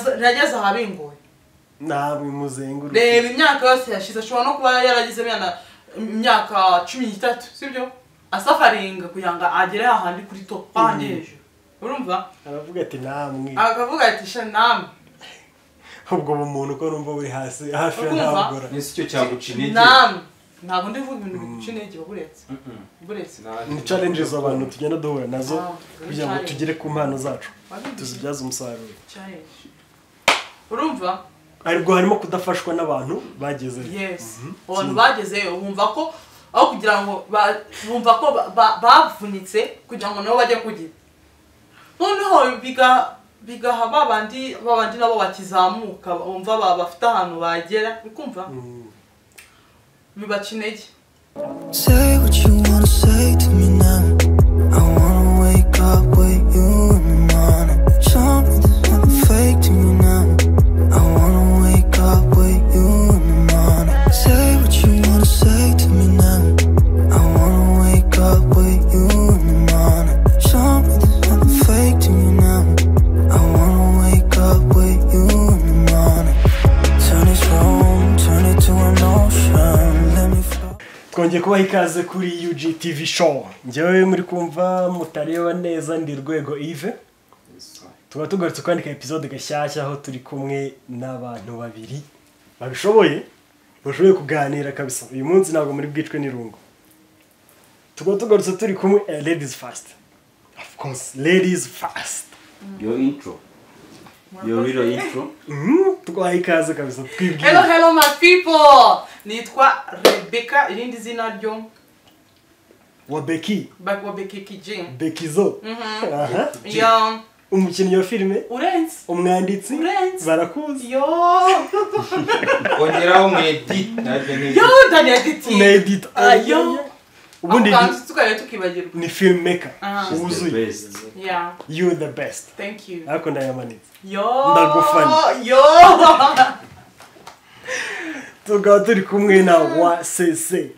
yageze ahabingoye ntabwo bimuzenguruka reba imyaka yose yashize ashobora no kuba yaragize imyaka imyaka cumi n'itatu sibyo asafaringa kugira ngo agere hahandi kuri topu hahandi hejuru urumva aravuga ati namwe akavuga ati sha namwe ubwo bumuntu ko numva buri hasi hafi ya Urumva? ntabugora n'isi cyo cyaguca intege namwe ntabwo ndi kuvuga ibintu biguca intege buretse buretse ni challenges abantu tugenda duhura nazo Ah, kugira ngo challenge. tugere ku mpano zacu Wabimbwiye. tuzibyaze umusaruro challenge urumva aribwo harimo kudafashwa n'abantu bageze yes abantu bagezeyo bumva ko aho kugira ngo ba- bumva ko ba- ba- bavunitse kugira ngo nabo bajye kugira noneho biga bigaha ba bandi ba bandi nabo bakizamuka bumva ba- bafite ahantu bagera ukumva bibaca intege Say what you wanna say to me now. I wanna wake up with you in the morning. Show me there's nothing fake to you now. I wanna wake up with you in the morning. Say what you wanna say to me now. I wanna wake up with you in the morning. Show me there's nothing fake to you now. I wanna wake up with you in the morning. Turn this room, turn it to an ocean. Let me float. twongeye kubaha ikaze kuri UG TV show njyewe muri kumva mutareba neza ndi rwego Yves tuba tugarutse kwandika episode gashyashya aho turi kumwe n'abantu babiri babishoboye bashoboye kuganira kabisa uyu munsi ntabwo muri bwicwe n'irungu tuba tugarutse turi kumwe eh, ladies first of course ladies first yo intro yo rero intro Mhm, twaha ikaze kabisa hello twibwira hello my people nitwa rebecca irindi zina ryo wa beki bakobekekije bekizo Aha. yo umukinnyi wa filime urenze umwanditsi Urenze. barakuzi yo ongeraho mu edit nabyo ni yo daniel diti na edita Ayo. ubundi Ako ni- kanzu tukajya tukibagirwa ni filmmaker Aha. She's the wuzuye best. yeah you the best Thank you. ariko ndayamanitse Yo! Ndagufana. Yo! tukaba turi kumwe na wa sese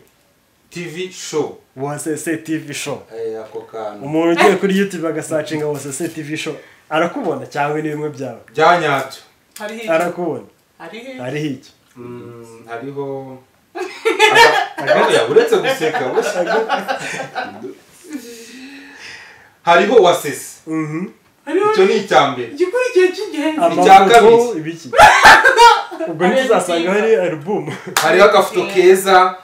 tv show wa sese tv show Eh, ako kantu umuntu ugiye kuri youtube agasacinga wa sese tv show arakubona cyangwa ni bimwe byawe bya nyabyo Hari hiki? arakubona Hari hiki? hariho iki Mm, hariho Aga- agarira uretse guseka bose hariho wasese Mhm. Hariho icyo ni icya mbere igikurikiye cy'ingenzi. Icya amafoto kabiri. ibiki ubwo ntizasanga hari alubumu hariho agafoto keza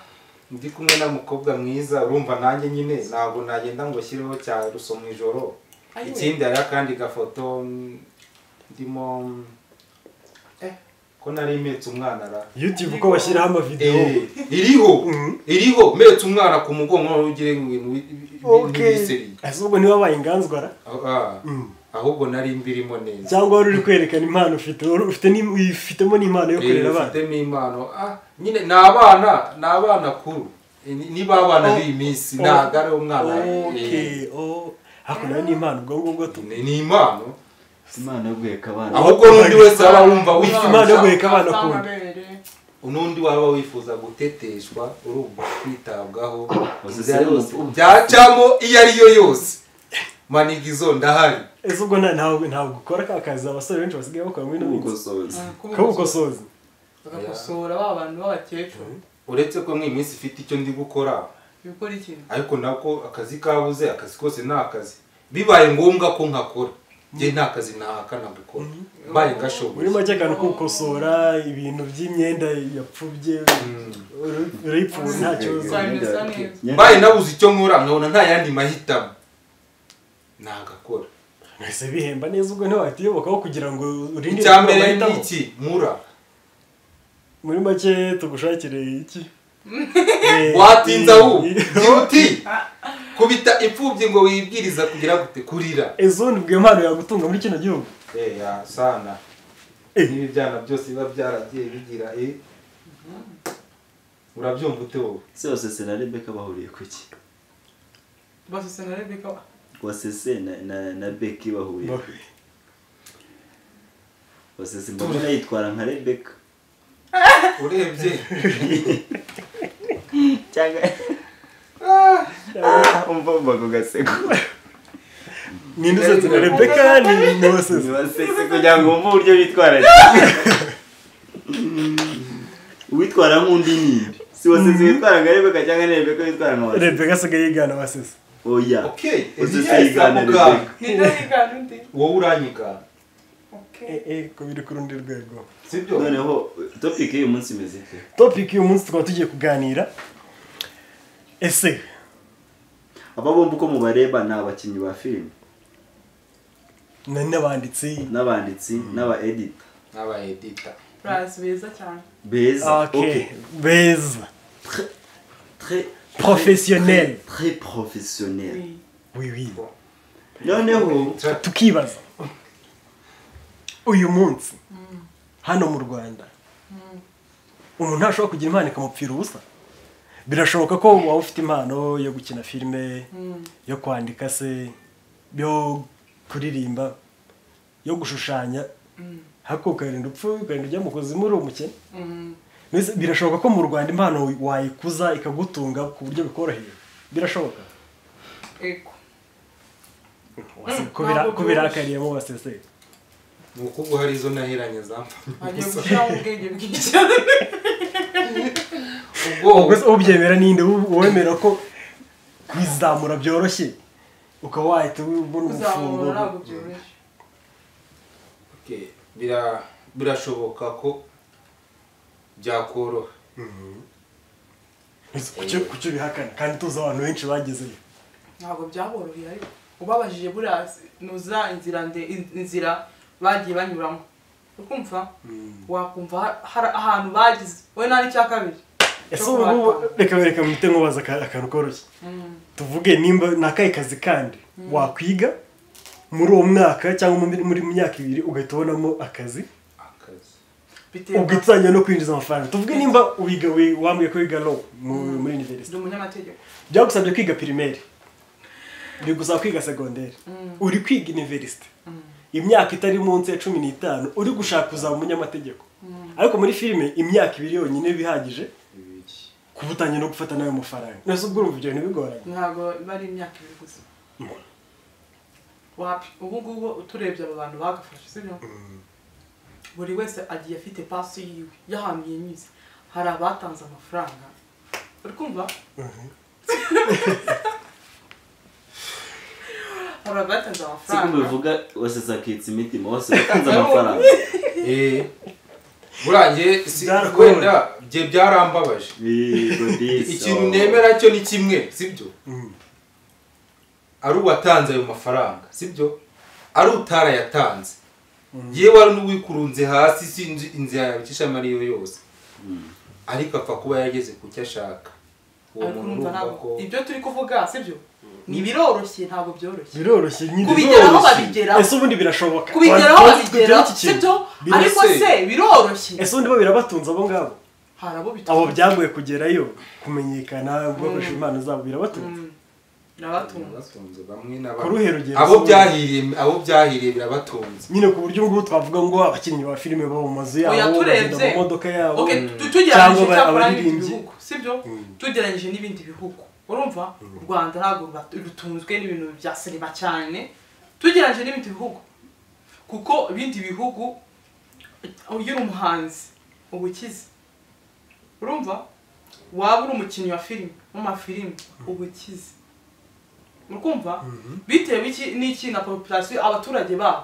ndi kumwe n'umukobwa mwiza urumva nanjye nyine ntabwo nagenda ngo nshyireho cya ruso mu ijoro Ayiwe. ikindi hariho akandi gafoto mm, ndimo mm, eh, ko nari mpetse umwana ra youtube uko bashyiraho amavidewo Eh, iriho Mhm. iriho mpetse umwana ku mugongo noneho ugire ibintu bi- bi- okay bibiseri ese ubwo ntiwabaye inganzwara Ah, ah. ahubwo nari mbirimo neza cyangwa wari uri kwerekana impano ufite wari ufite ni- wifitemo n'impano yo kurera abana ufitemo impano Ah, nyine ni abana ni abana kuru Eh, ni- niba abana b'iyi minsi ntabwo ari umwana eh, okay oh hakuno ni impano ubwo ngubwo tu ni ni impano imana yo guheka abana ahubwo n'undi wese waba wumva Imana yo wifuza guheka abana kunda Amabere. n'undi waba wifuza guteteshwa urumva kwitabwaho Wasese inzira yose. yose byacamo iyo ari yo yose manigizo ndahari ese ubwo nta- ntabwo ntabwo ukora ka kazi abasore benshi basigaye bakora muri ino minsi ubugosozi kabukosozi Bagakosora ba bantu b'abakecuru. uretse ko mw'iyi minsi ifite icyo ndi gukora Bikora iki? ariko nako akazi kabuze akazi kose ni akazi bibaye ngombwa ko nkakora njye nta kazi ntahakana gukora mbaye muri ngashoboye make akantu ko gukosora ibintu by'imyenda yapfubye uri- urayipfura nta kibazo Sorry, sorry. mbaye nabuze icyo nkora nkabona nta yandi mahitamo ntagakora ese bihemba neza ubwo ntiwatiyobokaho kugira ngo urinde icya mbere ni amahitamo. iki mura muri make tugushakire iki watinze aho uti byihuti kubita imfubyi ngo wibwiriza kugira gute kurira ezondi bwe impano yagutunga muri kino gihugu Eh, ya sana Eh. n'ibi byana byose biba byaragiye bigira eh. urabyumva ute wowe se wasese na rebeka bahuriye ku ki Basose na Rebecca. wasese na- na na beki bahuriye ku ki wasese mbona Turi. yitwara nka rebeka urebye cyangwa umva umva ku gaseko ni indi sosiyete na rebeka ni ni waseze nibasese kugira ngo wumve uburyo bitwararika uwitwara nk'undi ninde si wasese witwara nka rebeka cyangwa ni rebeka witwara nka wasese rebeka asigaye yigana waseze oya okay wasese Eliya yigana isamugara rebeka ntidarigana undi wowe uranyigana Okay. eh eh ko biri ku rundi rwego sibyo noneho topic y'uyu munsi imeze ite topic y'uyu munsi tukaba tugiye kuganira ese aba bombi uko mubareba ni abakinnyi ba filime nari n'abanditsi n'abanditsi n'aba edita n'aba edita Braz, beza cyane beza okay beza Très- Professionnel. très- très professionnel Oui. oui oui noneho Tra- tukibaza uyu munsi hano mu rwanda umuntu ntashobora kugira impano ikamupfira ubusa birashoboka ko waba ufite impano yo gukina filime yo kwandika se yo kuririmba yo gushushanya ariko ukarinda upfu ukarinda ujya mu kuzimu uri umukene Mbese birashoboka ko mu rwanda impano wayikuza ikagutunga ku buryo bikoroheye birashoboka Ego. ntabwo ko bira- ko byoroshye. birakariyemo baseseye ni ukuvuga hari izo naheranye zampfanye Agiye gusa gushyiramo ubwenge bwinshi cyane. ubwo ubwo ubyemera ninde wemera ko kwizamura byoroshye ukaba wahita ubona Kuzamura ntabwo umufungo byoroshye. Okay, bira- birashoboka ko byakoroha kucyo kucyo bihakana kandi tuzi abantu benshi bagezeyo Ntabwo byaboroheye ariko. Ubabajije buriya nuza inzira nde- inzira bagiye banyuramo. Ukumva? Wakumva ha- hari ahantu bagize. We nari icya kabiri. ese Cyo ubu ngubu kubatanga. reka reka mpite nkubaza aka- akantu koroshye tuvuge nimba ni akahe kazi kandi wakwiga muri uwo mwaka cyangwa muri muri myaka ibiri ugahita ubonamo akazi akazi Bitewe ubwo na- itangira no kwinjiza amafaranga tuvuge nimba wiga wi- wambwiye ko wiga law mu- muri university Ndi umunyamategeko. byagusabye kwiga pirimeri bigusaba kwiga segonderi uri kwiga iniverisite imyaka itari munsi ya cumi n'itanu uri gushaka kuzaba umunyamategeko ariko muri filime imyaka ibiri yonyine iba ihagije bibiri kuba utangiye no gufata nayo mafaranga nose ubwo urumva ibyo bintu bigoranye Ntabwo bari imyaka ibiri gusa. Wapi? Ubu ngubu turebye abo bantu bagafashe sibyo? buri wese agiye afite pasi yiwe y'ahantu yinyuze hari abatanze amafaranga uri kumva hari abatanze siko amafaranga bivuga wasese akitse imitima wose wakunze amafaranga Eh, burangiye si- Byarakomeye. wenda bye byarambabaje yego disi ikintu nemera cyo ni kimwe sibyo ari uwatanze ayo mafaranga sibyo ari utarayatanze yewe ari n'uwikurunze hasi sinzi inzira yabikisha mariyo yose ariko apfa kuba yageze ku cyo ashaka uwo ariko muntu urumva urumva ntabwo ko ibyo turi kuvuga sibyo ntibiroroshye ntabwo byoroshye biroroshye nyine kubigeraho biroroshye. babigeraho. ese ubundi birashoboka kubigeraho Abantu bazi babigeraho kugeraho iki kintu. sibyo Birasa- ariko se biroroshye ese ubundi bo birabatunze abo ngabo hari abo abo bitunga byagoye kugerayo kumenyekana bakoresha impano zabo birabatunze n'abatunga birabatunze bamwe na Ku ruhe bamwe rugero abo se- byahiriye abo byahiriye birabatunze nyine ku buryo ngubu twavuga ngo abakinnyi ba filime baba mu mazu Oya, yabo bagenda turebye. mu modoka yabo Okay, tu- cyangwa tugereranyije aba- cyakora n'ibindi abaririmbyi. bihugu sibyo tugereranyije n'ibindi bihugu urumva u rwanda ntabwo ruba- rutunzwe n'ibintu bya sinema cyane tugereranyije n'ibindi bihugu kuko ibindi bihugu iyo uri umuhanzi uba ukize urumva waba uri umukinnyi wa filime w'amafilime uba ukize urumva bitewe iki- n'iki na populasiyo abaturage babo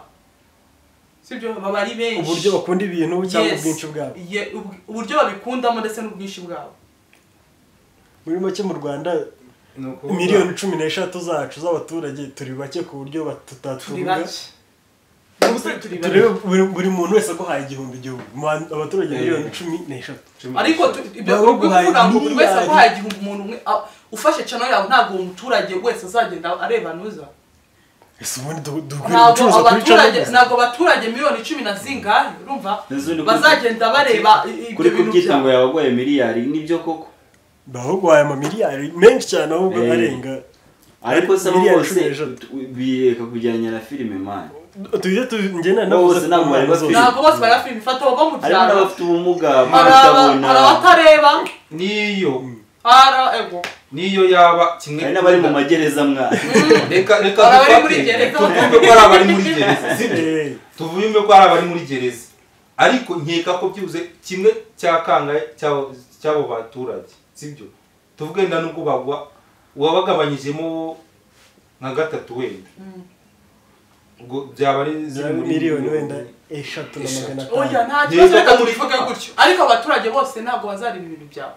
sibyo baba ari benshi uburyo bakunda ibintu cyangwa Yes. ubwinshi bwabo Ye- ub- uburyo babikundamo ndetse n'ubwinshi bwabo muri make mu rwanda Ni ukuvuga- miliyoni cumi n'eshatu zacu z'abaturage turi bake ku buryo bat- turi tutatuvuga bake Ni ukuri turi turebe bake buri, buri muntu wese aguhaye igihumbi igihumbi Mu bantu- abaturage Eh. miliyoni cumi n'eshatu cumi ariko n'eshatu. tu- ibyo Baba uri kuvuga ngo buri wese miliyari. aguhaye igihumbi umuntu umwe a- ufashe cano yawe ntabwo uwo muturage wese azagenda areba nuza ese ubundi du- dukwiye ntabwo gucuruza kuri abaturage cana ntabwo abaturage miliyoni cumi na zingahe urumva N'izindi- bazagenda bareba i- kuri ibyo bintu kubyita ngo byabo yabagoye miliyari nibyo koko bahuguhaye amamiliyari menshi cyane ahubwo Eh. arenga ariko se abo Miliyari bose cumi n'eshatu. tu- bireka kujyanya na filime mani tujye tugenda Bose ntabwo bari bafite- ntabwo bose bareba filime ifata bava mu harimo byaro n'abafite ubumuga hari aba- mpamvu hari abatareba n'iyo hari ego n'iyo yaba kimwe hari n'abari mu magereza mwana reka reka Hari abari dufate. muri gereza. tuvume ko ari abari muri gereza sibyo Eh, tuvume ko ari abari muri gereza ariko nkeka ko byibuze kimwe cya kangahe cy'abo- cy'abo baturage sibyo tuvuge nda n'ubwo bagwa uwabagabanyijemo nka gatatu wenda ubwo byaba ari za miliyoni wenda eshatu na magana Eshatu. oya atanu nta Neza kibazo reka ko muri- tubivuge gutyo ariko abaturage bose ntabwo bazareba ibintu byawe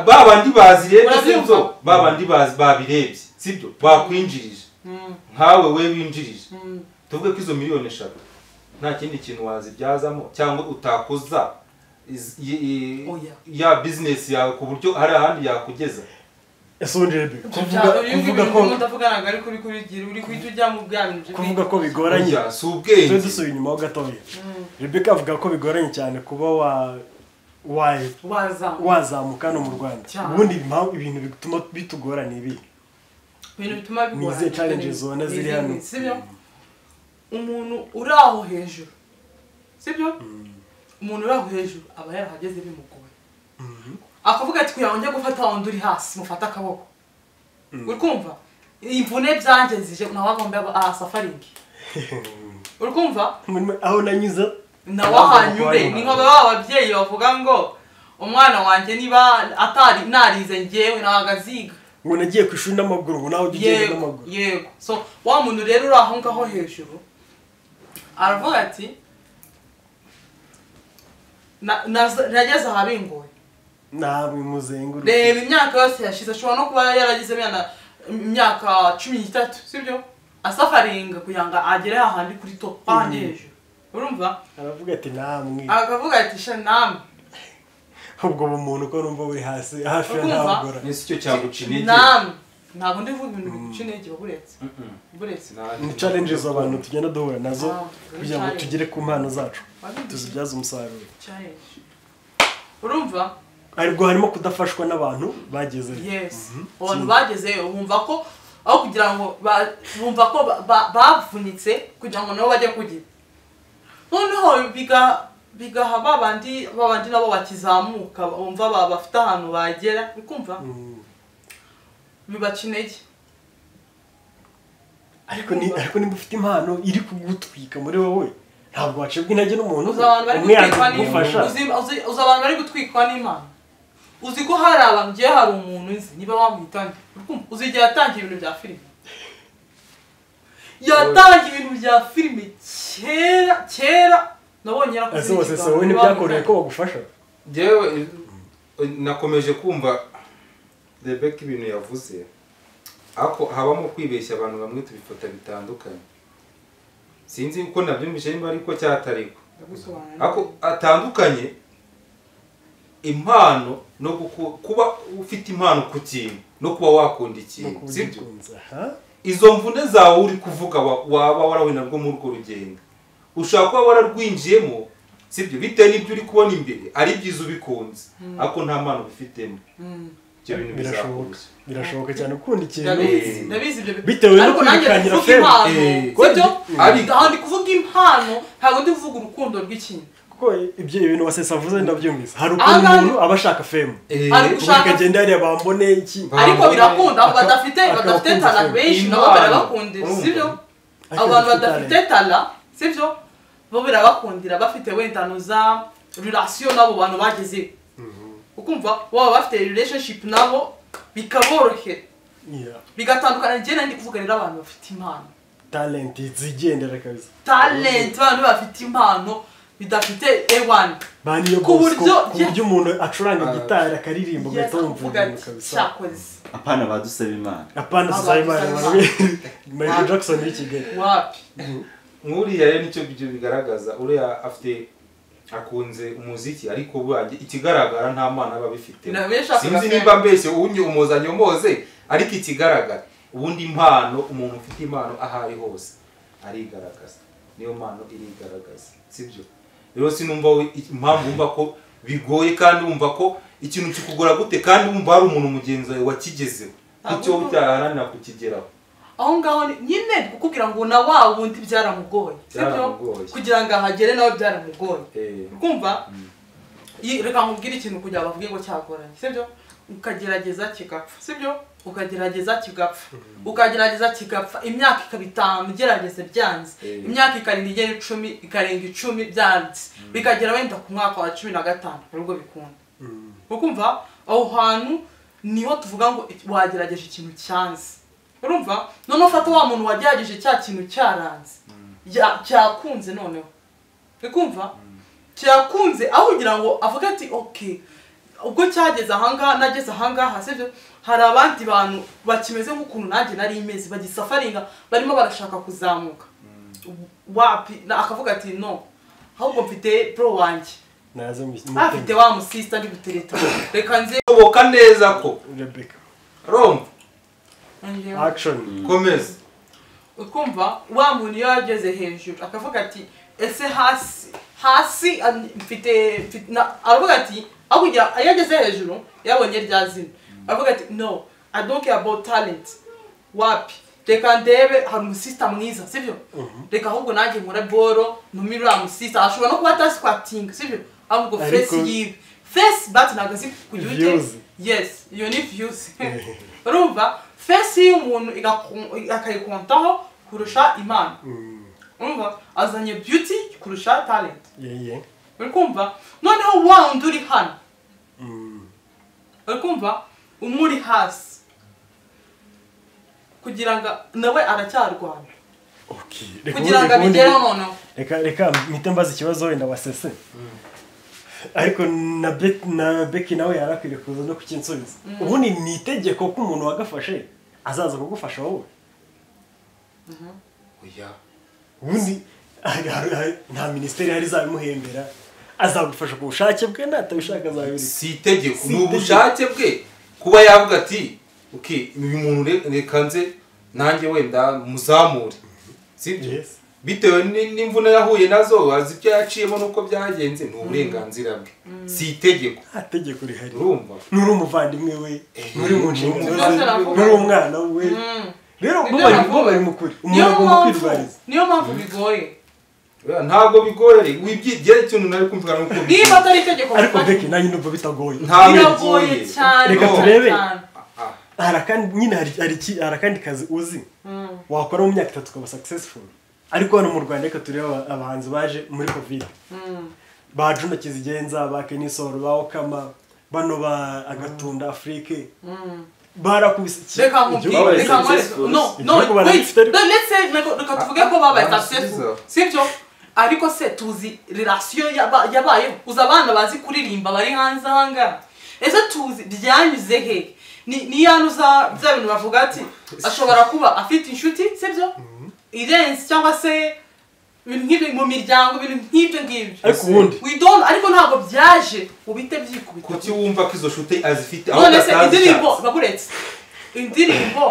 ba bandi bazi rero Urabyumva? sibyo ba bandi bazi babirebye sibyo bakwinjirije Mm, nkawe we winjirije mm. tuvuge ko izo miliyoni eshatu nta kindi kintu wazibyazamo cyangwa utakoza iz- i- i- Oya. ya bizinesi yawe ku buryo hari ahandi yakugeza ese ubundi rebe kuvuga Ibyo bintu kuvuga ko bimwe ndavuga ntabwo ari kuri kuri gira uri guhita ujya mu bwana ibyo kuvuga ko bigoranye Oya, si tujye ubwenge dusubira inyuma ho gatoya rebeka avuga ko bigoranye cyane kuba wa wa wazamu wazamuka hano mu rwanda Cyane. ubundi impamvu ibintu bituma bitugora ni ibi ibintu bituma Ni izihe challenges ubona ziri Izi- hano? sibyo umuntu uri aho hejuru sibyo umuntu uri aho hejuru aba yarahageze bimugoye akavuga ati kugira ngo njye gufata wundi uri hasi mufate akaboko uri kumva imvune byanjye zije nawe agomba aha safaringi uri kumva Muri- aho nanyuze nawe ahanyure ni nka ba babyeyi bavuga ngo umwana wanjye niba atari narize njyewe ntabwo aziga ngo nagiye ku ishuri n'amaguru ngo nawe ujye ugenda yego n'amaguru yego so wa muntu rero uri aho ngaho hejuru aravuga ati "Na- naza- nageze ahabingoye ntabwo muzengurutse reba imyaka yose yashize ashobora no kuba yaragize imyaka imyaka cumi n'itatu sibyo asafaringa kugira ngo agere hahandi kuri top hahandi hejuru urumva aravuga ati namwe akavuga ati sha namwe ubwo bumuntu ko numva buri hasi hafi ya Urumva? ntabugora nese icyo cyaguca intege namwe ntabwo ndi vuga ibintu biguca intege uba uretse uba uretse Sinari- ni challenges abantu tugenda duhura nazo Ah, kugira ngo challenge. tugere ku mpano zacu Wabigize. tuzibyaze umusaruro challenge urumva aribwo harimo kudafashwa n'abantu bagezeyo yes abantu bagezeyo bumva ko aho kugira ngo ba- bumva ko ba- ba- bavunitse kugira ngo nabo bajye kugira noneho biga bigaha ba bandi ba bandi nabo bakizamuka bumva ba- bafite ahantu bagera ukumva Mm. bibaca intege ariko ni ariko niba ufite impano iri kugutwika muri wowe ntabwo wacibwa intege n'umuntu uzi abantu bari umwe yaje gutwikwa kugufasha n'imana uzi, uzi, uzi abantu bari gutwikwa n'imana uzi ko hari abantu ngiye hari umuntu nzi niba wamwita nde Urukumva, uzi igihe yatangiye ibintu bya filime yatangiye ibintu bya filime kera kera nabonye yarakoze ese wose se n'ikiganiro wowe n'uwamwita ntibyakoreye nde. ko bagufasha Njyewe, eh, nakomeje kumva rebeka ibintu yavuze ako habamo kwibeshya abantu bamwe tubifata bitandukanye sinzi uko nabyumvise niba ariko cyatariko Ndagusobanurira. ako atandukanye impano no guku- kuba ufite impano ku kintu no kuba wakunda ikintu sibyo Ugikunze, aha. izo mvune zawe uri kuvuga wa- waba warahura narwo muri urwo rugendo ushobora kuba wararwinjiyemo sibyo bitewe n'ibyo uri kubona imbere ari byiza ubikunze ariko nta mpano ubifitemo Mm. ibyo bintu birashoboka bizakubuza birashoboka cyane ukunda ikintu ndabizi Eh. ndabizi ibyo bintu. Bitewe no Ariko nanjye ndi kwirukanyira kuvuga filime. impano Eh. sibyo Ariko- Aha ndi kuvuga impano ntabwo ndi kuvuga urukundo rw'ikintu kuko ibyo ibintu wasesa avuze ndabyumvise hari Aha ukuntu ngaha- umuntu aba ashaka femu Eh, Ari ubundi Ushaka- akagenda hariya bambone iki ariko birakunda abo Aka- badafite akabakunda badafite tala cyane. benshi nabo Imana. barabakundira Urumva? sibyo Ariko abantu badafite badafite tala sibyo bo birabakundira bafite wenda no za relation n'abo bantu bageze ukumva baba bafite relationship nabo bikaborohera Yeah. bigatandukana njye nandi kuvuga rero abantu bafite impano talent zigendera kabisa talent abantu bafite impano bidafite A1 bani yo Ku bose ko- buryo- ku buryo umuntu acuranga Ah. gitari akaririmba ugahita wumva kuvuga ibintu ati kabisa cyakoze apana badusaba imana apana Aba- tuzayimana Aba- bamwe Michael Jackson w'i Kigali wapi nk'uriya rero nicyo byo bigaragaza uriya afite akunze umuziki ariko burya ikigaragara nta mpano aba abifitemo Ntabwo yashakaga sinzi kwemera. nimba mbese uwunye umuzanye umuze ariko ikigaragara ubundi impano umuntu ufite impano aho ari hose arigaragaza niyo mpano irigaragaza sibyo rero sinumva we- i- impamvu wumva ko bigoye kandi wumva ko ikintu kikugora gute kandi wumva hari umuntu mugenzi wawe wakigezeho kucyo Ahubwo- utaharanira kukigeraho aho ngaho ni- nyine ndi kukubwira ngo na wa wundi byaramugoye sibyo Byaramugoye. kugira ngo ahagere nawe byaramugoye Eh, kumva reka nkubwire ikintu kugira ngo bavuge ngo cyagoranye sibyo ukagerageza kigapfa sibyo ukagerageza kigapfa ukagerageza kigapfa imyaka ikaba itanu ugerageze byanze Eh. imyaka ikarenga igera icumi ikarenga icumi byanze bikagera wenda ku mwaka wa cumi na gatanu nibwo bikunda ukumva aho hantu niho tuvuga ngo wagerageje ikintu cyanze urumva noneho ufata wa muntu wagerageje cya kintu cyaranze ya- cyakunze noneho ukumva cyakunze aho kugira ngo avuge ati ok ubwo cyageze ahangaha nageze ahangaha sibyo hari abandi bantu bakimeze nk'ukuntu nanjye nari imeze bagisafaringa barimo barashaka kuzamuka wapi na- akavuga ati no ahubwo mfite bro wanjye naze mu- afite wa musista ndi gutereta reka nze uyoboka neza ko Rebecca romba action komeza ukumva wa muntu iyo yageze hejuru akavuga ati ese hasi hasi ah, mfite mfite- na- aravuga ati aho kugira iyo ageze hejuru yabonye rya zina aravuga ati no i don't care about talent wapi reka ndebe hari umusista mwiza sibyo reka ahubwo nanjye nkore boro ntumire uriya musista ashobora no kuba atasikwatinga sibyo ahubwo Ariko- fesi yiwe fesi bati ntabwo azi kugira Views. ute yes iyo ni viyuzi urumva fesi y'umuntu igaku- akayikontaho kurusha imana urumva azanye beauty kurusha talent yeye uri kumva noneho wa wundi uri hano uri kumva umuri hasi kugira ngo nawe aracyarwana okay Reka kugira ngo ubundi- ubundi- abigereho noneho reka reka mpite mbaza ikibazo wenda wasese ariko na Bet- na beki nawe yari akwiye kuza no kukinsubiza ubundi ni itegeko ko umuntu wagafashe azaza kugufasha wowe oya ubundi hari- hari- hari- nta minisiteri hari izabimuhembera azagufasha ku bushake bwe natabishaka azabireka si itegeko Si ni itegeko. ubushake bwe kuba yavuga ati "Ok, uyu muntu re- reka nze nanjye wenda muzamure sibyo Yes. bitewe ni- n'imvune yahuye nazo azi ibyo yaciyemo n'uko byagenze ni uburenganzira bwe si itegeko nta tegeko rihari urumva nuri umuvandimwe we muri mu nshingano Nibyo ze ataravuga. nuri umwana we rero bo Nibyo bari aravuga. bo bari mu kuri umuntu niyo agomba mpamvu kwirwariza niyo mpamvu bigoye Oya, ntabwo bigoye wibyigiye ikintu nari kumvira nuko niba atari itegeko ariko mufata, beki nanjye numva bitagoye ntabwo biragoye bigoye cyane Reka cyane turebe. cyane. Ah, hari akandi nyine hari hari iki- hari akandi kazi uzi Mm. wakora mu myaka itatu ukaba successful ariko hano mu rwanda reka turebe aba- abahanzi baje muri covid ba juna kizigenza ba kenisoro ba okama bano ba agatunda afurike barakubise iki- reka igihugu- nkubwire babaye reka nkubwire successful. no no Igihugu baragifite wait ariko. no, let's say reka reka tuvuge ko babaye Ah, successful byiza. sibyo ariko se tuzi relasiyo yaba- yabayeho uzi abana bazi kuririmba bari hanze ahangaha ese tuzi ryanyu he ni ni ya nuza bya bintu bavuga ati ashobora kuba afite inshuti sibyo irenze cyangwa se ibintu nk'ibyo mu miryango ibintu nk'ibyo ngibyo ariko ubundi we don't ariko ntabwo byaje ubite byikubita kuki wumva ko izo shuti azifite ahubwo none se atazi indirimbo icyo baguretse indirimbo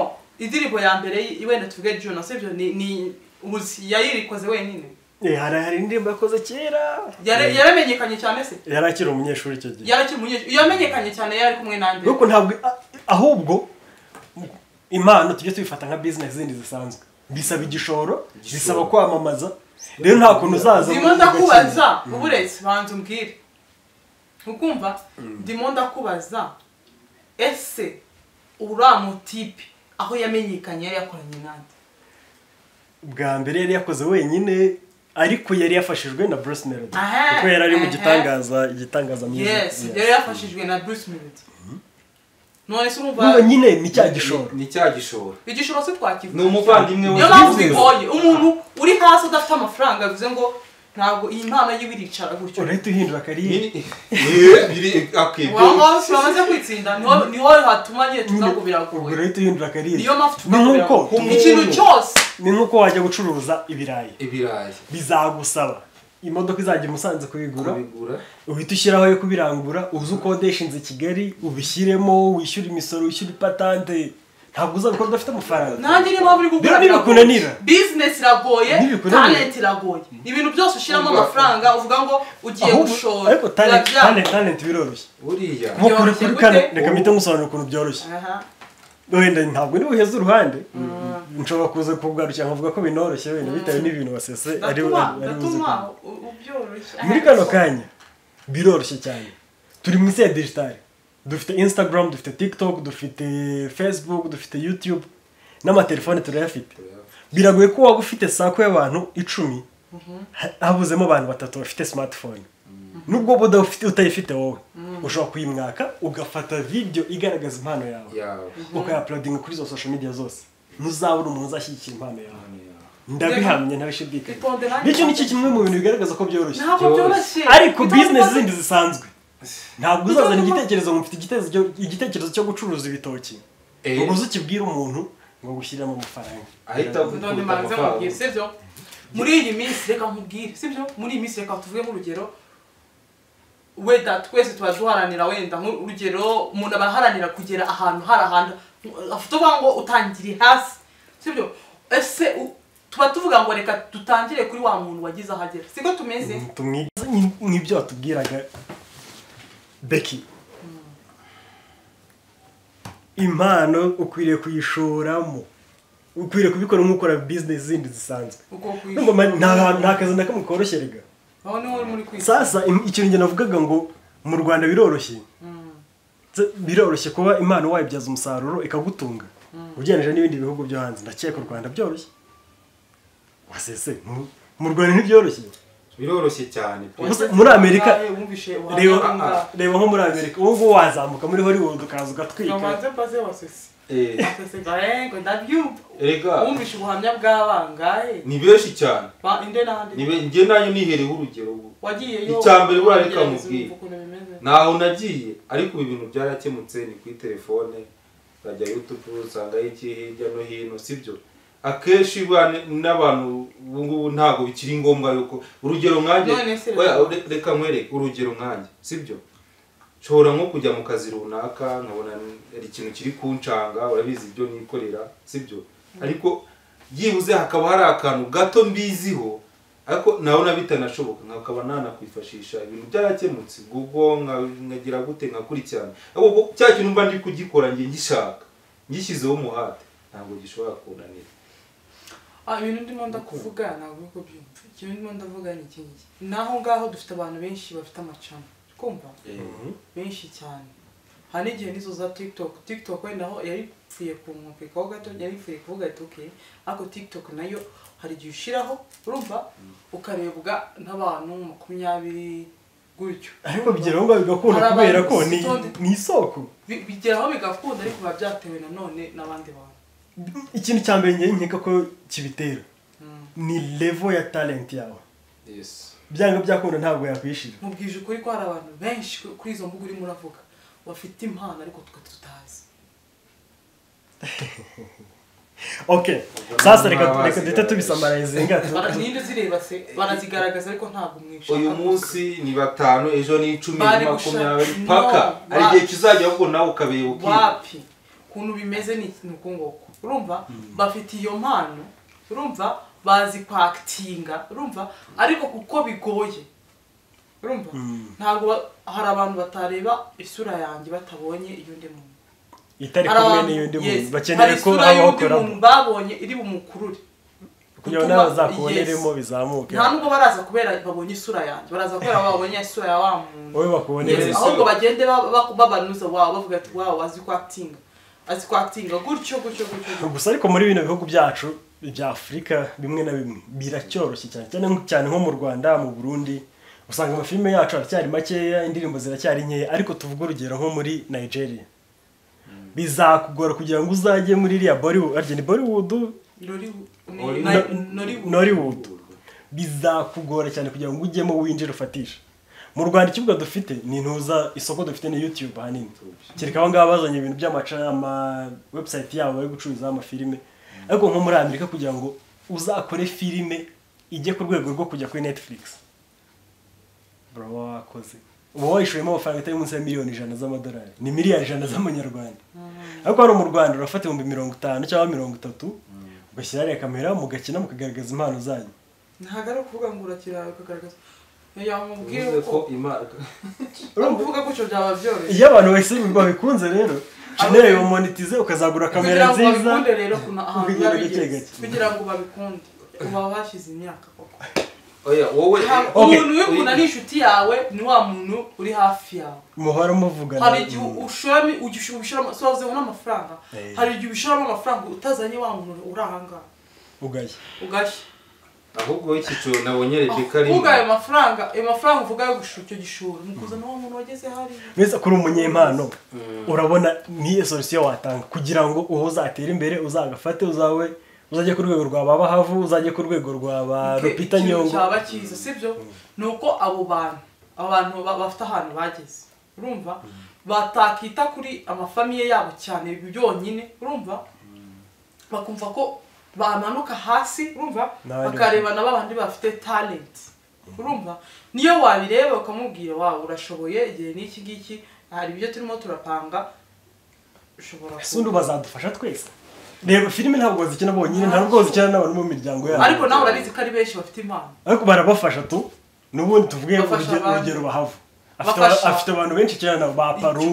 indirimbo ya mbere y- wenda tuvuge juna sibyo ni ni uzi yayirikoze wenyine Eh, hari hari indirimbo yakoze kera Yare- yaramenyekanye cyane se yari akiri umunyeshuri icyo gihe yarakiri umunyeshuri yamenyekanye cyane yari kumwe na mbere nuko ntabwo a- ahubwo impano tujye tubifata nka business zindi zisanzwe bisaba igishoro bisaba kwamamaza rero nta kuntu uzaza ndimo ugakina. ndakubaza uburetse banza umbwire ukumva ndimo ndakubaza ese uriya mutipe aho yamenyekanye yari yakoranye n'andi bwa mbere yari yakoze wenyine ariko yari yafashijwe na Bruce Melody Aha, kuko yari ari mu aha. gitangaza igitangaza music. yes Yes. yari yafashijwe na bruce melody none se Urumva urumva nyine ni cya gishoro ni cya gishoro igishoro se twakivuga ni umuvandimwe we niyo mpamvu Business. bigoye umuntu uri hasi adafite amafaranga bivuze ngo ntabwo iyi mpano yiwe iricara gutyo urahita uhindura kariyeri Ni- ni- biri- okay, ibyo- waba bamaze kwitsinda niho- niho hatuma nyine tuza ngo ubwo biragoye urahita uhindura kariyeri niyo mpamvu tuza ni ngo nk'uko biragoye umuntu- ikintu cyose ni nk'uko wajya gucuruza ibirayi ibirayi bizagusaba imodoka izajya i musanze kubigura kubigura uhita ushyiraho yo kubirangura uzi ukodesha inzu i kigali ubishyiremo wishyure imisoro wishyure ipatante ntabwo uzabikora udafite amafaranga nanjye niyo mpamvu uri kugura Rero nibikunanira. biragoye. business iragoye Nibikunanira. talent iragoye ibintu byose ushyiramo Ubwo- amafaranga uvuga ngo ugiye Ahubwo- gushora ariko talent biba byanga. talent talent biroroshye buriya nko kuri Byoroshye kuri kane gute? reka mpite musobanura ukuntu byoroshye Aha. wenda ntabwo ni buheze uruhande nshobora kuza kugarukira nkavuga ko binoroshye wenda bitewe n'ibintu wasese ari ari ndatuma ari buze ndatuma gukora. u- ubyoroshye muri kano kanya biroroshye cyane turi mu isi ya digitale dufite instagram dufite tiktok dufite facebook dufite youtube n'amatelefone turayafite biragoye ko waba ufite sako y'abantu icumi ha- habuzemo abantu batatu bafite smartphone nubwo buda ufite- utayifite wowe ushobora kuyimwaka ugafata video igaragaza impano yawe yawe ukayapulodinga kuri izo social media zose ntuzabura umuntu uzashyigikira impano yawe Impano yawe. ndabihamya ntabishidikanya Bitonde nanjye. bityo nicyo kimwe mu bintu bigaragaza ko byoroshye ntabwo byoroshye. byoroshye ariko Bitonde bizinesi nanjye. zindi zisanzwe ntabwo uzazana Bitonde nanjye. igitekerezo ngo mfite igitekerezo- igitekerezo cyo gucuruza ibitoki Eh. ngo uze ukibwire umuntu ngo gushyiriramo amafaranga ahita None agukubita manze amafaranga nkubwire sibyo muri iyi minsi reka nkubwire sibyo muri iyi minsi reka tuvuge nk'urugero wenda twese tuba duharanira wenda nk'urugero umuntu aba aharanira kugera ahantu hari ahantu afite uvuga ngo utangire hasi sibyo ese u- tuba tuvuga ngo reka dutangire kuri wa muntu wagize aho agera siko tumeze tumwibaze nk- nk'ibyo watubwiraga beki impano ukwiriye kuyishoramo ukwiriye kubikora nk'ukora bizinesi zindi zisanzwe uko Ndumva ma- nta kwishyura nta kazi na kamwe koroshye rega aho niho uri muri kwishyura sasa im- ikintu njye navugaga ngo mu rwanda biroroshye Tse- biroroshye kuba impano wayibyaza umusaruro ikagutunga ugereranyije n'ibindi bihugu byo hanze ndakeka u rwanda byoroshye wasese mu- mu rwanda ntibyoroshye biroroshye cyane pe. Gusa muri amerika wumvishe reba ubuhamya reba nko muri amerika ubu ngubu wazamuka muri hollywood ukaza ugatwika bw'abanga mbaze wasese Eh, ngo ndabyumva erega wumvishe ubuhamya bw'abangahe ni benshi cyane ba inde Ni n'ahandi be- njye nanjye nihereho urugero ubu wagiyeyo Icya mbere buriya wagerageza reka nkubwire. wumva ukuntu bimeze ntaho nagiye ariko ibi bintu byarakemutse ni kuri telefone urajya yutubu usangaho iki hirya no hino sibyo akenshi ba- n'abantu ubu ngubu ntabwo bikiri ngombwa yuko urugero nkanjye None se- oya, re- reka nkwereke urugero nkanjye sibyo nshobora nko kujya mu kazi runaka nkabona hari ikintu kiri kunshanga urabizi ibyo nikorera sibyo ariko byibuze hakaba hari akantu gato mbiziho ariko nabona bitanashoboka nkakaba nanakwifashisha ibintu byarakemutse google nka- nkagira gute nkakurikirana ahubwo cya kintu mba ndi kugikora njye ngishaka ngishyizeho umuhate ntabwo gishobora kunanira ah ibintu ndimo ndakuvuga ntabwo uri kubyumva ikintu ndimo ndavuga ni iki ngiki naho ngaho dufite abantu benshi bafite amacana uri kumva benshi cyane hari n'igihe n'izo za tiktok tiktok wenda aho yari ipfuye kumwumvikaho gato yari ipfuye kuvuga ati okay ariko tiktok nayo hari igihe ushyiraho urumva ukarebwa n'abantu makumyabiri gutyo ariko bigeraho ngo bigakunda kubera ko ni- ni isoko Bi- bigeraho bigakunda ariko biba byatewe nanone n'abandi bantu ikintu cya mbere njye nkeka ko kibitera ni levo ya talent yawe yes byanga byakunda ntabwo yakwishira mubwije ukuri ko hari abantu benshi ku- kuri izo mbuga urimo uravuga bafite impano ariko twe tutazi okay sasa reka Ntabazi reka duhita tubisamarayizinga Bara- ninde uzireba se barazigaragaza ariko ntabwo mwishaka uyu munsi ni batanu ejo ni icumi Bari ni gushaka- makumyabiri No, paka hari wapi. igihe kizajya ahubwo nawe ukabeba ukiba wapi ukuntu bimeze ni ikintu uku nguku urumva bafite iyo mpano urumva bazi kwakitinga urumva ariko kuko bigoye urumva ntabwo ba- hari abantu batareba isura yanjye batabonye iyo ndi muntu itari Hari kumwe abantu- n'iyundi yes, muntu bakeneye hari ko isura habaho y'undi koramo muntu babonye iri bumukurure kugira ngo gutuma- n'abazakuboneremo yes. bizamuke nta nubwo baraza kubera babonye isura yanjye baraza kubera babonye isura ya wa muntu wowe bakubonere Yes, ahubwo bagende ba- ba- babanuza wawe bavuga ati wawe azi kwakitinga azi kwakitinga gutyo gutyo gutyo gutyo." gusa ariko muri bino bihugu byacu bya afurika bimwe na bimwe biracyoroshye cyane cyane nk- cyane nko mu rwanda mu burundi usanga amafilime yacu aracyari makeya indirimbo ziracyari nkeya ariko tuvuge urugero nko muri nigeria bizakugora kugira ngo uzajye muri iriya bollywood arya ni bollywood Nori- ni- Nori- na- Nori- nollywood bizakugora cyane kugira ngo ujyemo winjire ufatisha mu rwanda ikibuga dufite ni ntuza isoko dufite ni youtube ahanini kereka abo ngabo bazanye ibintu by'amaca- ama website yabo bari gucururizaho amafilime ariko nko muri amerika kugira ngo uzakore filime ijye ku rwego rwo kujya kuri netflix bro uba wakoze uba wayishoyemo amafaranga atari munsi ya miliyoni ijana z'amadolari ni miliyari ijana z'amanyarwanda ariko hano mu rwanda urafata ibihumbi mirongo itanu cyangwa mirongo itatu ugashyira hariya kamera mugakina mukagaragaza impano zanyu ntabwo ari ukuvuga ngo urakira ukagaragaza yamubwiye bivuze ko ko imana ari kuvuga gutyo byaba byoroshye iyo abantu bahise babikunze rero ukeneye monetize ukazagura kugira kamera ngo nziza babikunde rero kuna ahantu kugira babigeze gake gake. kugira ngo babikunde uba washyize imyaka koko oya wowe Ntabwo- Okay. umuntu w'umuntu ari inshuti yawe ni wa muntu uri hafi yawe muhora muvugana hari igihe ushoramo igihe ubishoramo sozeho n'amafaranga Eh. hari igihe ubishoramo amafaranga utazanye wa muntu uri ahangaha ugashya ugashya ahubwo w'icyiciro nabonye rebeka arimo uvuga ayo mafaranga ayo mafaranga uvuga yo gushora icyo gishoro ni ukuzana wa muntu wageze hariya mbese kuri umunyempano urabona niyo solusiyo watanga kugira ngo uwo uzatere imbere uzagafate uzawe uzajye ku rwego rwa ba bahavu uzajye ku rwego rwa ba rupita ikintu nyongo cyaba cyiza sibyo ni uko abo bantu abo bantu ba- bafite ahantu bageze urumva batakita kuri amafamiye yabo cyane byonyine urumva bakumva ko bamanuka hasi urumva N'abandi bakareba na babandi bafite talent urumva niyo wabireba ukamubwira wawe urashoboye igihe n'iki ngiki hari ibyo turimo turapanga ushobora ese undi bazadufasha twese reba filime ntabwo zikina bonyine ntabwo zikina n'abantu mu miryango yabo ariko nawe urabizi ko ari benshi bafite impano ariko barabafasha tu n'ubundi tuvuge Bafasha urugero- abantu. urugero bahava afite, Bafasha. afite abantu benshi cyane ba paru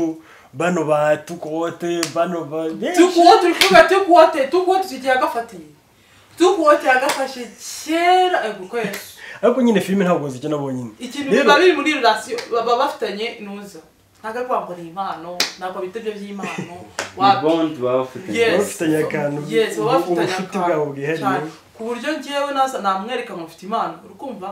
bano ba tukote bano ba benshi tukuwo turi kuvuga tukuwote tukuwo tukigiye agafatiye tukuwote yagafashe kera ego kwezi ariko nyine filime ntabwo zikina bonyine ikintu Rero- biba biri muri relasiyo baba bafitanye nuza ntabwo ari kuvuga ngo ni impano ntabwo bita ibyo by'impano ni wa- bondi baba bafitanye Yes. Baba bafitanye akantu, Yes, baba bafitanye ubucuti akantu bwabo bwihariye. cyane. ku buryo ngewe nasa namwereka ngo mfite impano urukumva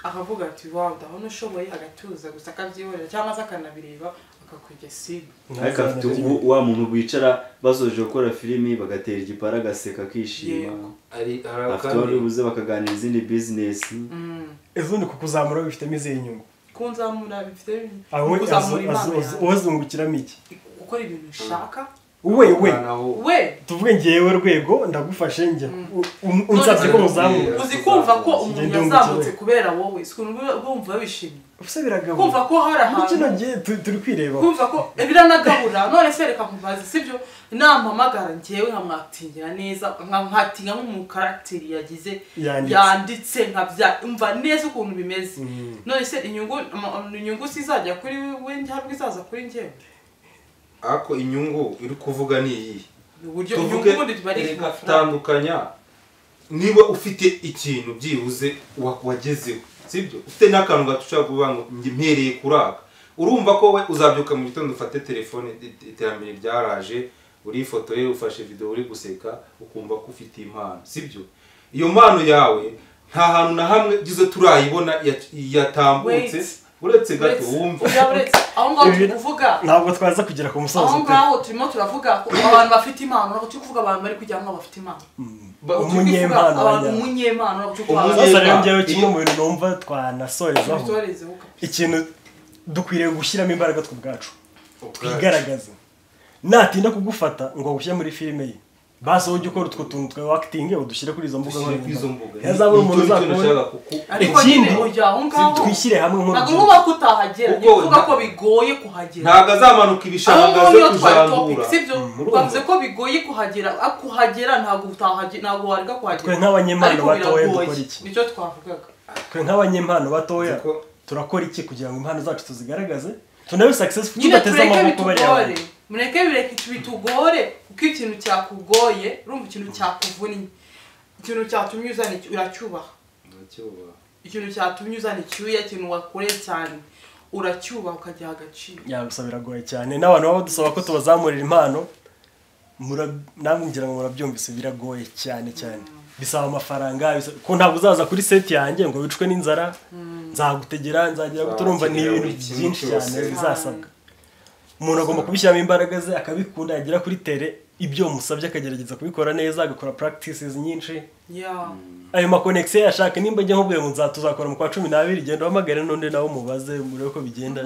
akavuga ati wawe ndabona ushoboye agatuza gusa akabyihorera cyangwa se akanabireba akakwigya sibi ariko afite ubu- wa muntu wicara basoje gukora filimi bagatera igipara agaseka akishima Yego. ari hari afite uwo akandi bibuze bakaganira izindi bizinesi ejo ni kukuzamura bifitemo izihe nyungu kunzamura bifite aho kuzamura impano yawe wazungukiramo iki gukora ibintu ushaka wewe Noneho- we tuvuge ngewe rwego ndagufashe njya unsabye ko None- muzamura uzi kumva ko Ngende umuntu wumva yazamutse ikibazo. kubera wowe si ukuntu uba- bumva bishimye gusa biragabura kumva ko hari muri kino ahantu gihe tu- turi kwirebaho kumva ko biranagabura none se reka nkubaze sibyo nampamagara ngewe nkamwatingira neza nka- nkatinga nk'umukaragiteri yagize Yanditse. yanditse nkabya umva neza ukuntu bimeze none se inyungu ama- inyungu si izajya kuri we ntabwo izaza kuri ngewe ariko inyungu iri kuvuga ni iyi uburyo inyungu tuvuge ubundi tuba ari reka amafaranga tandukanya niba ufite ikintu byibuze wa- wagezeho sibyo ufite n'akantu gato ushobora kuvuga ngo njye mpereye kuri aka urumva ko we uzabyuka mu gitondo ufate telefone i- iterambere ryaraje urifotoye ufashe videwo uri guseka ukumva ko ufite impano sibyo iyo mpano yawe nta hantu na hamwe byiza turayibona ya- yatambutse Wait. uretse gato uretse wumva oya, uretse aho ngaho Ibi- turi kuvuga ntabwo twaza kugera ku aho musozo pe. ngaho turimo turavuga ko abantu bafite impano ntabwo turi kuvuga abantu bari kugira ngo bafite impano Ba- Turi kuvuga Umunyempano abantu wajyana. umunyempano ntabwo turi kuvuga Umunyempano. abantu sasa rero njyewe Iyo- kimwe mu bintu numva twanasorezaho bitorezeho ikintu dukwiriye gushyiramo imbaraga twe ubwacu ubwacu. twigaragaze natinda kugufata ngo agushyire muri filime ye basi wowe ujye ukora utwo tuntu twa wakitingi udushyire kuri izo mbuga dushyire kuri izo mbuga nkoranyambaga ntazabura umuntu Nicyo- nicyo uzakubona nashakaga kuku- ariko Ikindi- nyine ujya aho ngaho twishyire hamwe ntabwo nk'urubyiruko uba ko utahagera Kuko ni ukuvuga nta- ko bigoye kuhagera ntabwo azamanuka aho ibishanga ngaho zo niyo twari topic kuzandura sibyo twavuze ko bigoye kuhagera ariko kuhagera ntabwo utahagera ntabwo wareka kuhagera Twe nk'abanyempano Ariko batoya biragoye. dukora iki? nicyo twavugaga twe nk'abanyempano batoya Nzi ko- turakora iki kugira ngo impano zacu tuzigaragaze tunabe successful nyine tudateze tureke amaboko bariya bitugore bantu. mureke bireke bitugore kuko ikintu cyakugoye urumva ikintu cyakuvunnye ikintu cyatumye uzana icy- uracyubaha Ndacyubaha. ikintu cyatumye uzana icyuya ikintu wakoreye cyane uracyubaha ukagiha agaciro ya gusa biragoye cyane n'abantu baba badusaba ko tubazamurira impano mura- namwe ngira ngo murabyumvise biragoye cyane cyane bisaba amafaranga bisa- ko ntabwo uzaza kuri seti yanjye ngo wicwe n'inzara nzagutegera nzagira gute urumva ni Nzakenera ibintu buri kintu byinshi cyose. cyane bizasabwa umuntu agomba kubishyiramo imbaraga ze akabikunda yagera kuri tere ibyo musabye akagerageza kubikora neza agakora practices nyinshi ya ayo makonegisiyo yashaka nimba njya nkubwiye ngo nzatuzakora mu kwa cumi n'abiri genda uhamagare n'undi nawe umubaze murebe uko bigenda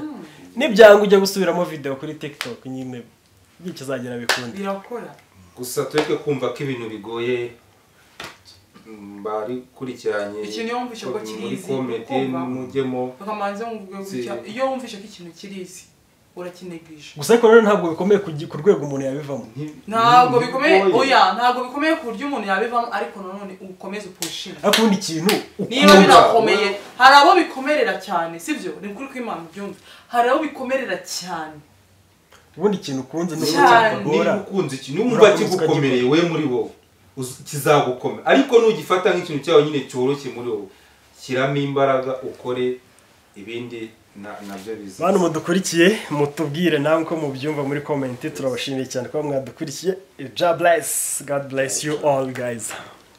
nibyanga ujya gusubiramo video kuri tiktok nyine bityo uzagera bikunde birakora gusa tureke kumva ko ibintu bigoye mm, barikurikiranye Ikintu iyo wumvise ko kiri muri easy, komedi kumva. mujyemo bakamanza ngo Si. iyo wumvishe ko ikintu kirizi urakinegije gusa ariko rero ntabwo bikomeye ku gi- ku rwego umuntu yabivamo Nti- ntabwo ni- bikomeye bigoye. oya ntabwo bikomeye ku buryo umuntu yabivamo ariko nanone ukomeze upushinga ariko ubundi ikintu niba ukunda birakomeye hari abo bikomerera cyane sibyo ni ukuri ko imana byumva hari abo bikomerera cyane ubundi ikintu ukunze n'ubundi Cyane. cyakugora niba ukunze ikintu numva Urakomeza kigukomereye we muri wowe uz- kizagukomera ariko nugifata nk'ikintu cyawe nyine cyoroshye muri wowe shyiramo imbaraga ukore ibindi na- nabyo bantu biza mudukurikiye mutubwire nawe uko mubyumva muri komenti turabashimiye cyane kuba mwadukurikiye ja bless god bless you all guys